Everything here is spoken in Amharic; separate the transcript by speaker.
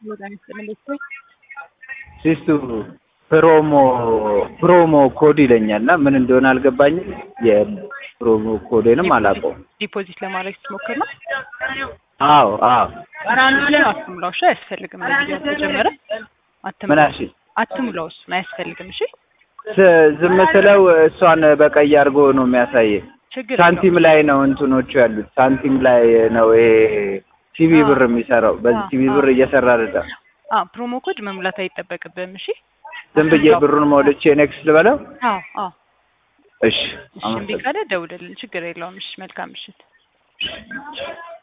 Speaker 1: ሲስቱ ፕሮሞ ፕሮሞ ኮድ ይለኛል እና ምን እንደሆነ አልገባኝም። የፕሮሞ ኮዴንም አላውቀውም።
Speaker 2: ዲፖዚት ለማድረግ ስትሞክር ነው።
Speaker 1: አዎ አዎ
Speaker 2: አትሙላው። እሺ አያስፈልግም። ለጊዜው ተጀመረ።
Speaker 1: ምን
Speaker 2: አትሙላው
Speaker 1: አልሽኝ?
Speaker 2: አትሙላው። እሱን አያስፈልግም። እሺ
Speaker 1: ስ- ዝም ስለው እሷን በቀይ አድርጎ ነው የሚያሳየኝ።
Speaker 2: ችግር
Speaker 1: ሳንቲም ላይ ነው እንትኖቹ ያሉት። ሳንቲም ላይ ነው ይሄ ቲቪ ብር የሚሰራው። በዚህ
Speaker 2: አዎ፣
Speaker 1: ቲቪ
Speaker 2: አዎ።
Speaker 1: ብር እየሰራ አይደለም።
Speaker 2: አ ፕሮሞ ኮድ መሙላት አይጠበቅብህም። እሺ
Speaker 1: ዝም ብዬ ብሩን ሞልቼ ኔክስት ልበለው።
Speaker 2: አዎ አዎ።
Speaker 1: እሺ
Speaker 2: እሺ እምቢ
Speaker 1: አመሰግናለሁ።
Speaker 2: ካለ ደውልልን። ችግር የለውም። እሺ መልካም ምሽት።